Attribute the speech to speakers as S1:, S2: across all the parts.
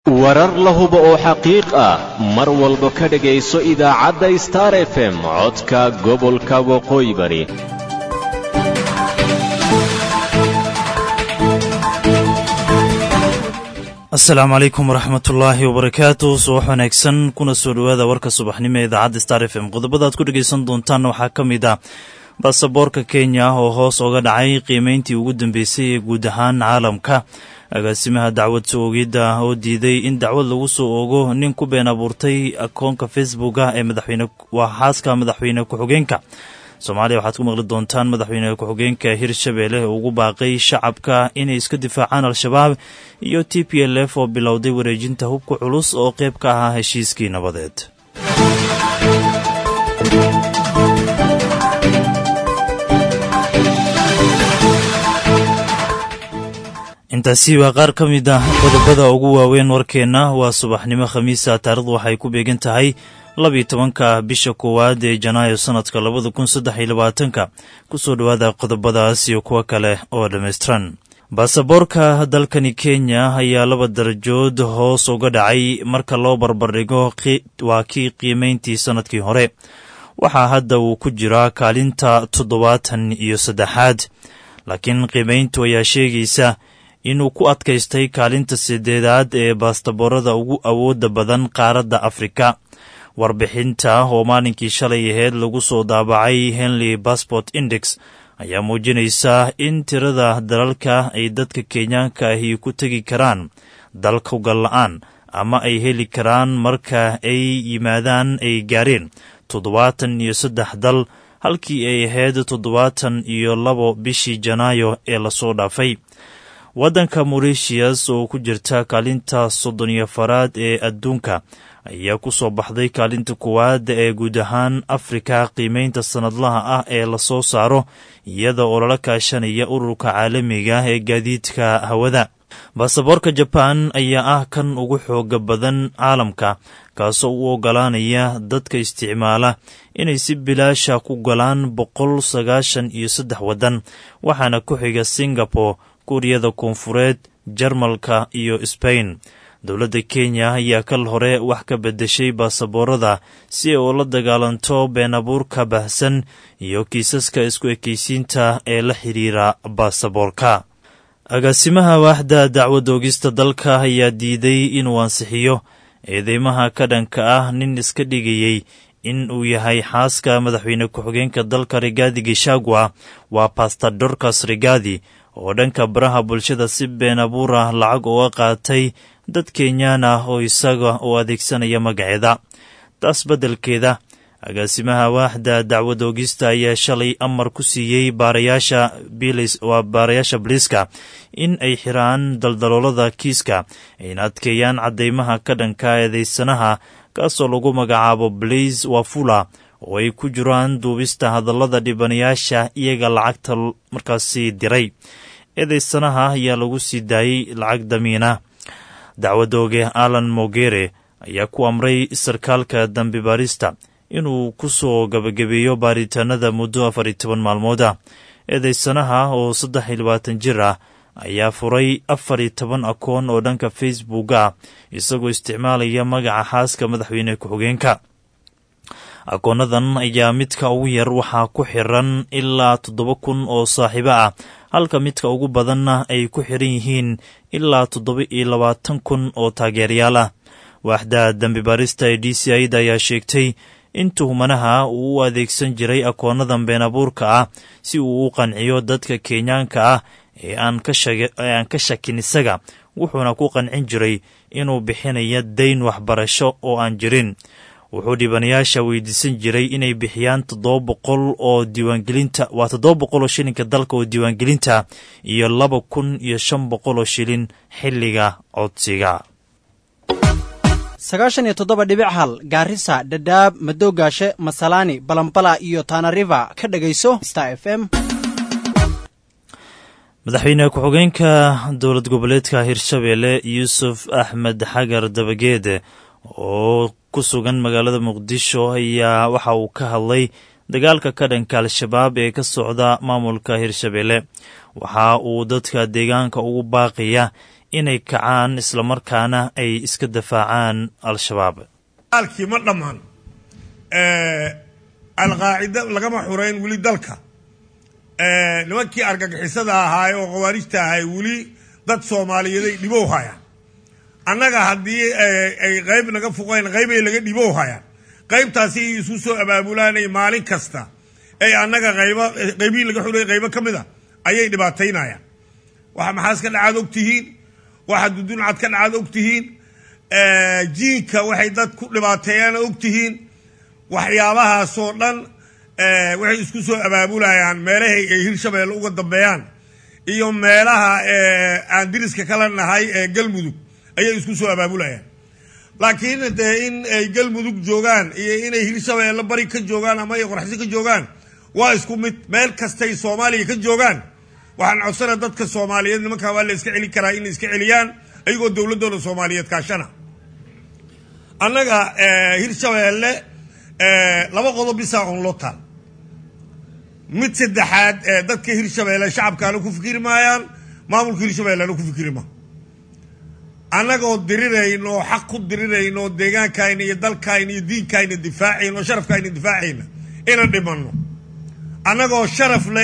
S1: warar la hubo oo xaqiiq ah mar walba ka dhegayso idaacadda star f m codka gobolka waqooyi bari
S2: asalaamu calaykum waraxmatullaahi wabarakaatu subax wanaagsan kuna soo dhowaada warka subaxnimo ee idaacadda star f m qodobadaad ku dhegaysan doontaan waxaa ka mid ah baasaboorka kenya oo hoos oga dhacay qiimeyntii ugu dambeysay ee guud ahaan caalamka agaasimaha dacwad soo oogidda oo diiday in dacwad lagu soo oogo nin ku been abuurtay akoonka facebooka ee madaxweyne waa xaaska madaxweyne ku-xigeenka soomaaliya waxaad ku maqli doontaan madaxweyne ku-xigeenka hirshabeelle oo ugu baaqay shacabka inay iska difaacaan al-shabaab iyo t p l f oo bilowday wareejinta hubka culus oo qayb ka ahaa heshiiskii nabadeed intaasi waa qaar ka mid ah qodobada ugu waaweyn warkeenna waa subaxnimo khamiisa taarikhdu waxay ku beegan tahay labiyo tobanka bisha koowaad ee janaayo sanadka labada kun saddex iyo labaatanka kusoo dhowaada qodobadaas iyo kuwo kale oo dhammaystiran baasaboorka dalkani kenya ayaa laba darajood hoos uga dhacay marka loo barbardhigo waa kii qiimayntii sannadkii hore waxaa hadda uu ku jiraa kaalinta toddobaatan iyo saddexaad laakiin qiimayntu ayaa sheegaysa inuu ku adkaystay kaalinta sideedaad ee baastaboorada ugu awoodda badan qaaradda afrika warbixinta oo maalinkii shalay aheyd lagu soo daabacay henley bassport index ayaa muujinaysa in tirada dalalka ay dadka kenyaanka ahi ku tegi karaan dalka gal-la-aan ama ay heli karaan marka ay yimaadaan ay gaareen toddobaatan iyo saddex dal halkii ay ahayd toddobaatan iyo labo bishii janaayo ee lasoo dhaafay waddanka moritius oo ku jirta kaalinta soddon iyo faraad ee adduunka ayaa ku soo baxday kaalinta koowaada ee guud ahaan afrika qiimeynta sannadlaha ah ee lasoo saaro iyada oo lala kaashanaya ururka caalamiga ee gaadiidka hawada baasaboorka jabaan ayaa ah kan ugu xooga badan caalamka kaasoo u ogolaanaya dadka isticmaala inay si bilaasha ku galaan boqol sagaashan iyo saddex waddan waxaana ku xiga singapore kuuriyada koonfureed jarmalka iyo sbain dowladda kenya ayaa kal hore wax ka beddeshay baasaboorada si ay ula dagaalanto been abuurka baahsan iyo kiisaska isku ekaysiinta ee la xidhiira baasaboorka agaasimaha waaxda dacwad oogista dalka ayaa diiday inuu ansixiyo eedeymaha ka dhanka ah nin iska dhigayey in uu yahay xaaska madaxweyne ku-xigeenka dalka rigaadi gishagwa waa bastor dorcas rigaadi oo dhanka baraha bulshada si been abuur ah lacag uga qaatay dad kenyaan ah oo isaga oo adeegsanaya magaceeda taas beddelkeeda agaasimaha waaxda dacwad oogista ayaa shalay amar ku siiyey baarayaasha waa baarayaasha biliiska in ay xiraan daldaloolada kiiska ayna adkeeyaan caddeymaha ka dhanka eedeysanaha kaasoo lagu magacaabo blaise wafula oo ay ku jiraan duubista hadallada dhibanayaasha iyaga lacagta markaasi diray eedeysanaha ayaa lagu sii daayey lacag damiina dacwadooge alan mogere ayaa ku amray sarkaalka dambi baarista inuu ku soo gabagabeeyo baaritaanada muddo afar iyo toban maalmooda eedeysanaha oo saddex iyo labaatan jir ah ayaa furay afar iyo toban akoon oo dhanka facebook ah isagoo isticmaalaya magaca xaaska madaxweyne ku-xigeenka akoonadan ayaa midka ugu yar waxaa ku xiran ilaa toddoba kun oo saaxiibo ah halka midka ugu badanna ay ku xiran yihiin ilaa toddoba iyo labaatan kun oo taageerayaal ah waaxda dambi baarista ee d c ida ayaa sheegtay in tuhmanaha uu u adeegsan jiray akoonadan been abuurka ah si uu u qanciyo dadka kenyaanka ah ee aan ka shakin isaga wuxuuna ku qancin jiray inuu bixinayo dayn waxbarasho oo aan jirin wuxuu dhibanayaasha weydiisan jiray inay bixiyaan toddoba boqol oo diiwaangelinta waa toddoba boqol oo shilinka dalka oo diiwaangelinta iyo laba kun iyo shan boqol oo shilin xilliga codsiga
S3: sagaashan iyo toddoba dhibic hal gaarisa dhadhaab madoogaashe masalaani balambala iyo tanariva ka dhegayso star f m
S2: madaxweyne ku-xigeenka dowlad goboleedka hirshabeelle yuusuf axmed xagar dabageede oo ku sugan magaalada muqdisho ayaa waxa uu ka hadlay dagaalka ka dhanka al-shabaab ee ka socda maamulka hirshabeelle waxa uu dadka deegaanka ugu baaqaya inay kacaan islamarkaana ay iska dafaacaan al-shabaab
S4: dagaalkii ma dhammaan alqaacida lagama xurayn weli dalka nimankii argagixisada ahaay oo khawaarijta ahay weli dad soomaaliyeeday dhibow hayaan annaga haddii ay qayb naga fuqeen qaybay laga dhibow hayaan qaybtaasi isu soo abaabulaanay maalin kasta ay annaga qayba qaybihii laga xurayay qaybo ka mid a ayay dhibaataynayaan waxa maxaas ka dhacaad og tihiin waxa duduncad ka dhacaad og tihiin jiinka waxay dad ku dhibaateeyaan og tihiin waxyaabahaasoo dhan waxay isku soo abaabulayaan meelahay ay hirshabeelle uga dambeeyaan iyo meelaha aan diriska kala nahay ee galmudug ayay isku soo abaabulayaan laakiin dee in ay galmudug joogaan iyo inay hirshabeelle bari ka joogaan ama ay qorxsi ka joogaan waa isku mid meel kastay soomaaliya ka joogaan waxaan codsana dadka soomaaliyeed nimankaa waa la iska celin karaa inay iska celiyaan ayagoo dowladooda soomaaliyeed kaashana annaga hirshabeelle laba qodob bisaa on loo taal mid saddexaad dadka hirshabeelle shacabkaana ku fikiri maayaan maamulka hirshabeellena ku fikiri maa annagoo dirirayn oo xaq ku dirirayn oo deegaankayna iyo dalkayna iyo diinkayna difaacayn oo sharafkayna difaacayna ina dhimanno annagoo sharaf leh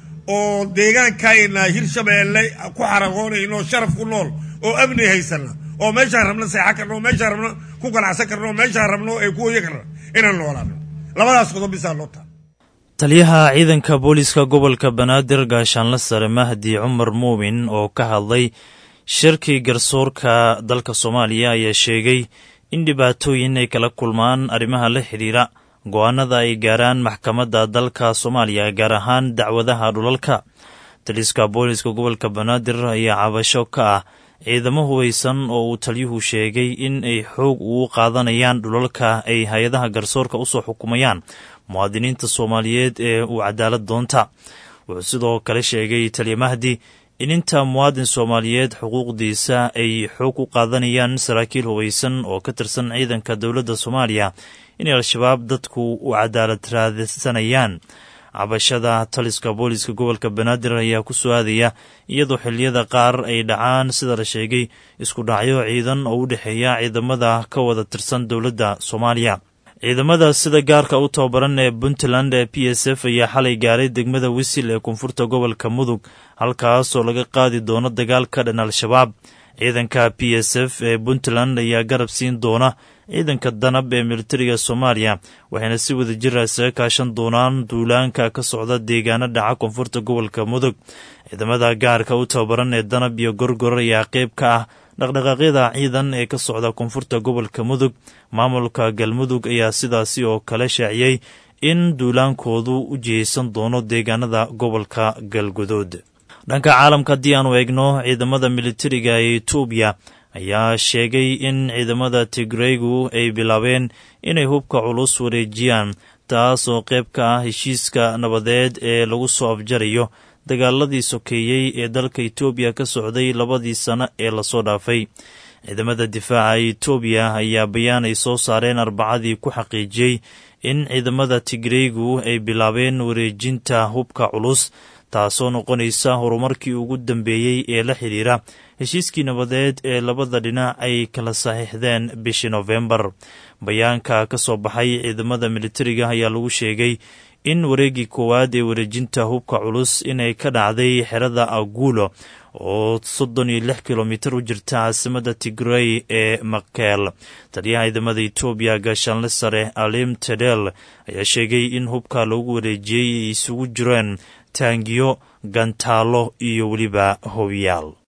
S4: oo deegaankayna hirshabeelle ku xaragoonayno oo sharaf ku nool oo amni haysana oo meeshaan rabno seexan karno oo meeshaan rabno ku ganacsan karno oo meeshaan rabno ee ku hoya karno inaan noolaano labadaas qodob bisaa loo taa
S2: taliyaha ciidanka booliiska gobolka banaadir gaashaanle sare mahdi cumar muumin oo ka hadlay shirkii garsoorka dalka soomaaliya ayaa sheegay in dhibaatooyin ay kala kulmaan arrimaha la xidhiira go-aanada ay gaaraan maxkamadda dalka soomaaliya gaar ahaan dacwadaha dhulalka taliska booliiska gobolka banaadir ayaa cabasho ka ah ciidamo hubaysan oo uu taliyuhu sheegay in ay xoog ugu qaadanayaan dhulalka ay hay-adaha garsoorka usoo xukumayaan muwaadiniinta soomaaliyeed ee uu cadaalad doonta wuxuu sidoo kale sheegay taliya mahdi in inta muwaadin soomaaliyeed xuquuqdiisa ay xoog u qaadanayaan saraakiil hubaysan oo ka tirsan ciidanka dowladda soomaaliya inay al-shabaab dadku u cadaalad raadsanayaan cabashada taliska booliiska gobolka banaadir ayaa ku soo aadaya iyadoo xilliyada qaar ay dhacaan sida la sheegay isku dhacyo ciidan oo u dhexeeya ciidamada ka wada tirsan dowladda soomaaliya ciidamada sida gaarka u tababaran ee puntland ee p s f ayaa xalay gaaray degmada wisil ee koonfurta gobolka mudug halkaasoo laga qaadi doono dagaal ka dhan al-shabaab ciidanka p s f ee puntland ayaa garab siin doona ciidanka danab ee militariga soomaaliya waxayna si wada jira isaga kaashan doonaan duulaanka ka socda deegaano dhaca koonfurta gobolka mudug ciidamada gaarka u tababaran ee danab iyo gorgor ayaa qeyb ka ah dhaqdhaqaaqyada ciidan ee ka socda koonfurta gobolka mudug maamulka galmudug ayaa sidaasi oo kale shaaciyey in duulaankoodu u jihaysan doono deegaanada gobolka galguduud dhanka caalamka haddii aanu eegno ciidamada militariga ee etoobiya ayaa sheegay in ciidamada tigreygu ay bilaabeen inay hubka culus wareejiyaan taas oo qayb ka ah heshiiska nabadeed ee lagu soo afjarayo dagaaladii sokeeyey ee dalka etoobiya ka socday labadii sano ee lasoo dhaafay ciidamada difaaca etoobiya ayaa bayaan ay soo saareen arbacadii ku xaqiijiyey in ciidamada tigreygu ay bilaabeen wareejinta hubka culus taasoo noqonaysa horumarkii ugu dambeeyey ee la xidhiira heshiiskii nabadeed ee labada dhinac ay kala saxiixdeen bishii nofembar bayaanka ka soo baxay ciidamada militariga ayaa lagu sheegay in wareegii koowaad ee wareejinta hubka culus inay ka dhacday xerada agulo oo soddon iyo lix kilomitir u jirta caasimada tigrey ee makeel taliyaha ciidamada etoobiya gaashaanle sare alim tedel ayaa sheegay in hubka loogu wareejiyey ay isugu jireen taangiyo gantaalo iyo weliba hobiyaal